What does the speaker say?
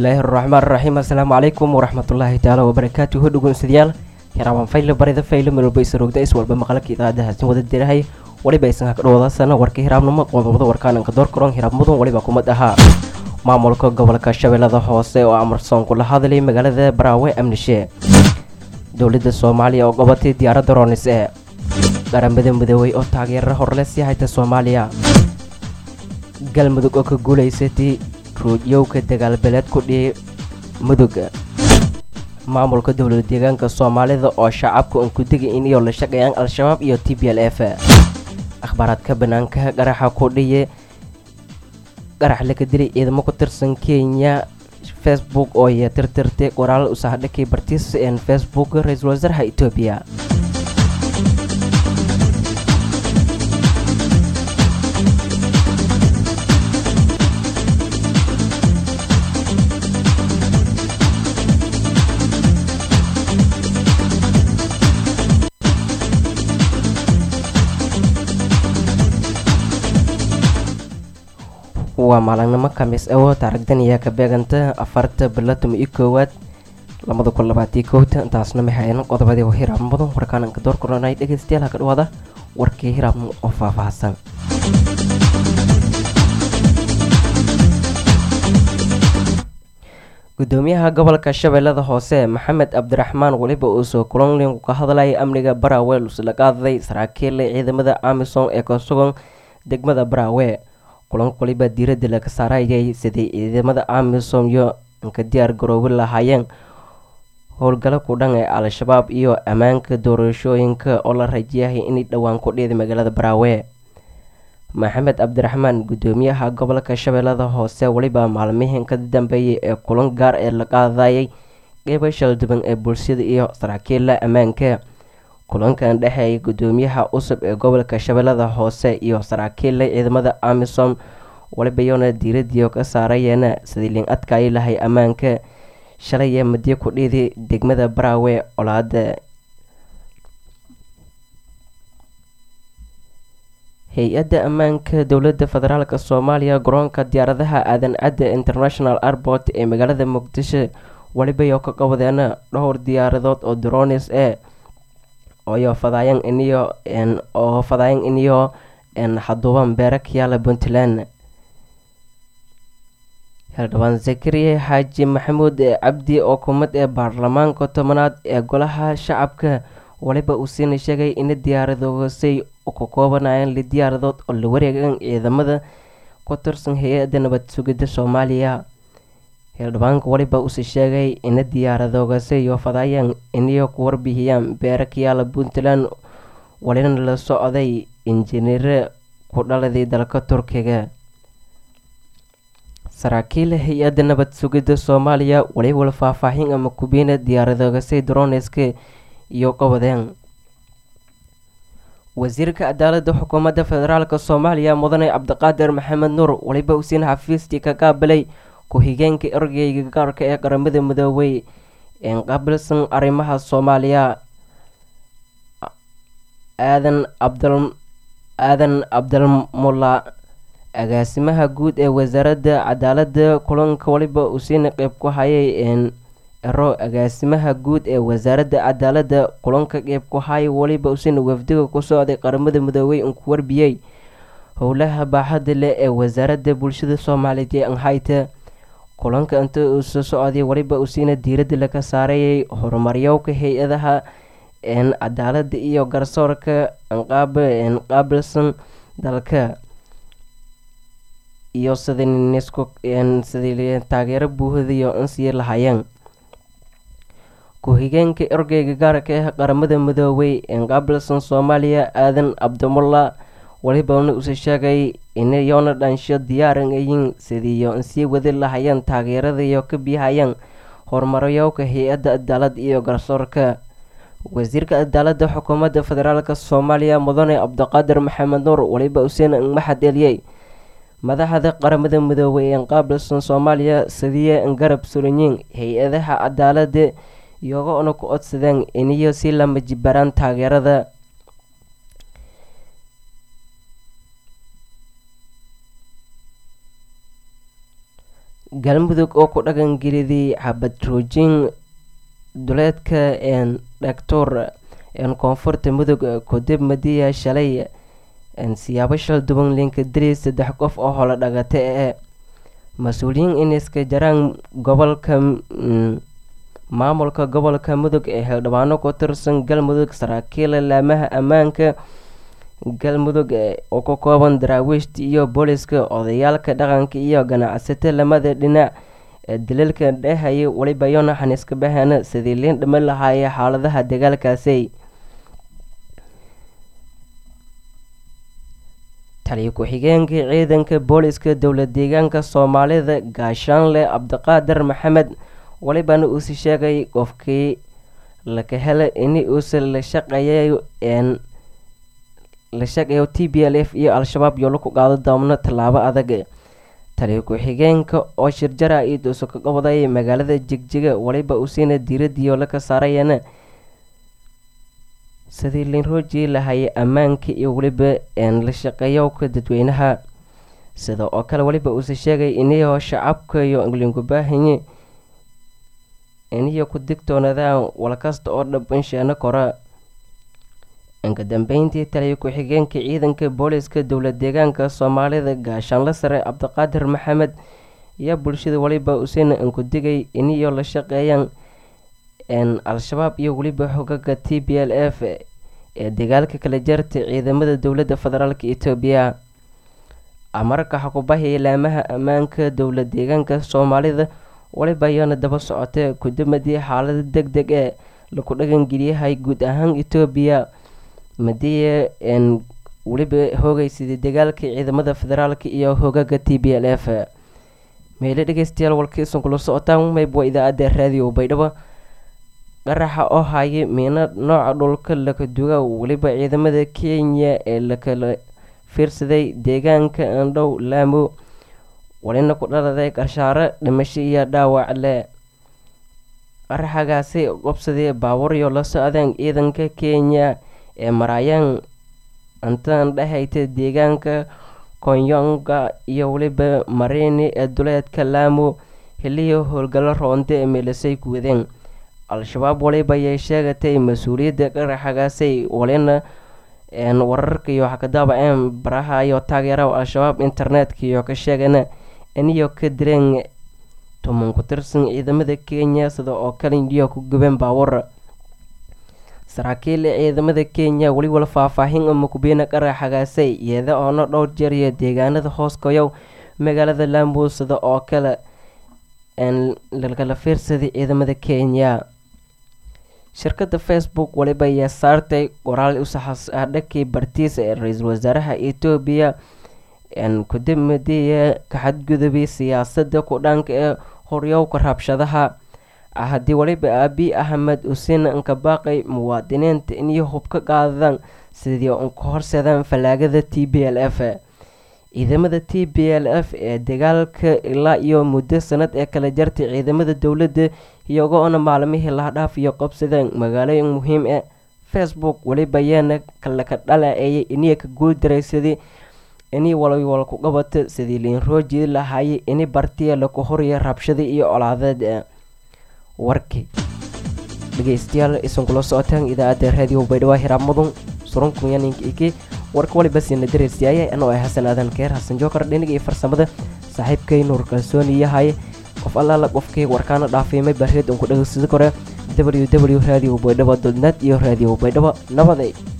bismillaahi raxmaan raxiim assalaamu calaykum waraxmatullaahi tacaala wabarakaatuhu dhegeystayaal hiraabaan fayle barida fayle melwalba isarogda iswalba maqalka idaacadahaasi wada dirahay waliba aysan haka dhawaadaasana warka hiraabnimo qodobada warkaananka door karoon hiraab mudan waliba kumad ahaa maamulka gobolka shabeellada hoose oo amarsoon kula hadlay magaalada baraawe amnishe dowladda soomaaliya oo gobatay diyaaradda roonis ee qaramada midoobey oo taageera horle sii hayta soomaaliya galmudug oo ka guulaysatay ruudyowka dagaalbeleed ku dhiyay mudug maamulka dowlada deegaanka soomaalida oo shacabka uun ku degay in iyo la shaqeeyaan al-shabaab iyo t b l f akhbaaraadka banaanka qaraxa ku dhiye qarax laga dilay ciidamo ku tirsan kenya facebook oo ya tirtirtay qoraal usahdhakay bartiis een facebook ra-iisul wasaaraha etoobiya waa maalinimo khamiis awo taarigdan ayaa ka beeganta afarta bilatum iyo koowaad labada kun labaatiyo kowta intaasna maxayn qodobadii hiraab mudan warkaananka door koronay dhegeystayaal haka dhawaada warkii hiraab oo faahfaahsan gudoomiyaha gobolka shabeellada hoose maxamed cabdiraxmaan weliba uu soo kulanlin ka hadlayay amniga baraawe lusla qaaday saraakiil ciidamada amisom ee ka sugan degmada baraawe kulanka waliba diiradda laga saarayay sidii ciidamada amisom iyo ka diyaar garoobi lahaayeen howlgalo ku dhan ee al-shabaab iyo ammaanka doorashooyinka oo la rajayahay inay dhowaan ku dhiiday magaalada baraawe maxamed cabdiraxmaan gudoomiyaha gobolka shabeellada hoose weliba maalmihin ka dambeeyay ee kulan gaar ee la qaadayay qeybo shalduban ee bulshada iyo saraakiilla ammaanka kulankan dhexeeyay gudoomiyaha cusub ee gobolka shabeellada hoose iyo saraakiilla ciidamada amisom waliba iyona diiradiio ka saarayeena sidii liin adkaayi lahay ammaanka shalay ee madiyo ku dhiiday degmada baraawe colaada hay-adda ammaanka dowladda federaalk soomaaliya garoonka diyaaradaha aadan cadda international airport ee magaalada muqdisho walibayo ka qabadeena dhowr diyaaradood oo dronis e oyo fadaayan iniyo oo fadaayan iniyo xaduuban beera kayaala puntland xildhibaan zakariya xaaji maxamuud cabdi oo kumid ee baarlamaanka tobanaad ee golaha shacabka waliba uu siina sheegay in diyaaradoosay ka koobanayaan li diyaaradood oo la wareegan ciidamada ku tirsan hay-adda nabad sugidda soomaaliya xildhibaanka waliba uuse sheegay ina diyaaradoogasiyo fadaayaan iniyo ku warbixiyaan beera kayaala puntland walina la socday injineere ku dhaladay dalka turkiga saraakiil hay-adda nabad sugidda soomaaliya waliwal faahfaahin ama kubiina diyaaradoogasi droneska iyo qabadeen wasiirka cadaaladda xukuumadda federaalk soomaaliya mudane cabdiqaadir maxamed nuur waliba usiin xafiistii ka qaabilay ku-xigeenka ergeyga gaarka ee qaramada midoobey een qaabilsan arrimaha soomaaliya aadan cabdal aadan cabdalmulla agaasimaha guud ee wasaaradda cadaaladda kulanka waliba usiina qeyb ku hayay een ero agaasimaha guud ee wasaaradda cadaaladda kulanka qeyb ku haya waliba usiina wafdiga ku socday qaramada midoobey un ku warbiyey howlaha baaxadda leh ee wasaaradda bulshada soomaaliyeed ee anhayta kulanka inta uu soo socday waliba usiina diiradda laga saarayay horumaryowka hay-adaha een cadaaladda iyo garsoorka qaabilsan dalka iyo sidnisku sidii taageero buuhadayo insii lahaayeen ku-xigeenka ergeyga gaarka ah qaramada midoobey ee qaabilsan soomaaliya aadan cabdimulla walibana uuse sheegay inayoona dhansho diyaaran ayiin sidiiyo insii wadi lahayeen taageeradayo ka bihayeen horumaryowka hay-adda cadaalad iyo garsoorka wasiirka cadaaladda xukuumadda federaalk soomaaliya mudane cabdiqaadir maxamed nuur waliba useena maxad eliyey madaxda qaramada midoobey ee qaabilsan soomaaliya sidiiya garab suranyiin hay-adaha cadaaladda iyagoona ku codsadeen iniyo si lama jibaraan taageerada galmudug oo ku dhaqangelidii xabadroojin duleedka dhagtoor koonfurta mudug kadib madiya shalay siyaabo shal duban linka diri saddex qof oo holo dhagata ee mas-uuliyiin iniska jaraan gobolka maamulka gobolka mudug ee xildhibaano ku tirsan galmudug saraakiila laamaha ammaanka galmudug oo ka kooban daraawiishta iyo booliska odayaalka dhaqanka iyo ganacsato lamada dhinac ee daliilka dhehaya weliba yonaxan iska bahana sidii liin dhiman lahaayee xaaladaha dagaalkaasi taliyo ku-xigeenka ciidanka booliska dowlad deegaanka soomaalida gaashaanle cabdiqaadir maxamed welibana uusi sheegay qofkii laka hela ini uusa la shaqeeyayo la shaqeeyo t b l f iyo al-shabaab yoolo ku qaado doomno tallaabo adag taliyo ku-xigeenka oo shirjara iid uusa ka qabday magaalada jigjiga weliba usiina diiradiyo la ka saarayana sidii linroojii lahayay ammaanka iyo weliba la shaqeeyowka dadweynaha sida oo kale weliba uusa sheegay iniyoo shacabka iyo lingubaahanyi iniyo ku digtoonadaan walkasta oo dhabansheeno kora inka dambeyntii taliyo ku-xigeenka ciidanka booliska dowlad deegaanka soomaalida gaashaanla sare cabdiqaadir maxamed ayaa bulshada weliba usina inku digay iniyo la shaqeeyaan al-shabaab iyo weliba xogaga t b l f ee dagaalka kala jarta ciidamada dowladda federaalk etoobiya amarka xakubahaya laamaha ammaanka dowlad deegaanka soomaalida weliba ayaana daba socotay kudamadii xaalada deg deg ee laku dhaqangeliyahay guud ahaan etoobiya madiya weliba hoogaysidii dagaalka ciidamada federaalk iyo hogaga t b l f meele dhegeystayaal walkiisan kula socotaan mayb waa idaacadda raadiyo baydhabo qaraxa oo haya miino nooca dhulka laka duga weliba ciidamada kenya ee lakala fiirsaday deegaanka andhow laamo walina ku dhaladay qarshaaro dhimasho iyo dhaawac le qaraxagaasi qobsadii baaburyo la socdeen ciidanka kenya ee maraayaan intaan dhehayta deegaanka konyonga iyo weliba marini ee duleedka laamo xiliyo howlgallo roonde ee meelasay ku wadeen al-shabaab waliba ayay sheegatay mas-uuliyadda qaraxagaasay walina wararka iyo waxa ka daabaceen baraha iyo taageera al-shabaab internetka iyo ka sheegana iniyo ka direen tuman ku tirsan ciidamada kenya sida oo kale iyo ku gubeen baawar saraakiil ciidamada kenya weliwala faahfaahin ama kubeena qaraxagaasay iyada oona dhowr jeer iyo deegaanada hoos koyow magaalada laambo sida oo kale lakala fiirsaday ciidamada kenya shirkada facebook waliba ayaa saartay qoraal usaxadhakii bartiisa ee ra-iisul wasaaraha etoobiya kudamadiya ka xadgudubay siyaasada ku-dhaanka ee horyowka rabshadaha haddii waliba aabi axmed usiina inka baaqay muwaadiniinta inay hub ka qaadadaan sidii unka horseedaan fallaagada t b l f ciidamada t b l f ee dagaalka ilaa iyo muddo sanad ee kala jartay ciidamada dowladda iyagoona maalmihii lahadhaaf iyo qabsadeen magaalooyin muhiim e facebook weliba ayaana kalaka dhalaceeyay iniya ka guuldaraysaday inay walwal ku qabata sidii liinroojii lahaayay ini bartiya laku horiya rabshada iyo colaadeed warkii dhegeystayaal isan kula socotaan idaacadda raadiyo baydhawaa hiraab mudun surunkuyaninki warka waliba siina dareysiyaaya anoo ay xasan aadan keer xasan jookar dhiniga iyo farsamada saaxiibkay nuur kalsooni yahay qof allaala qofkii warkaana dhaafiimay barreed unku dhegeysada kore w w radio baydhabo dodnet iyo radio baydhabo nabaday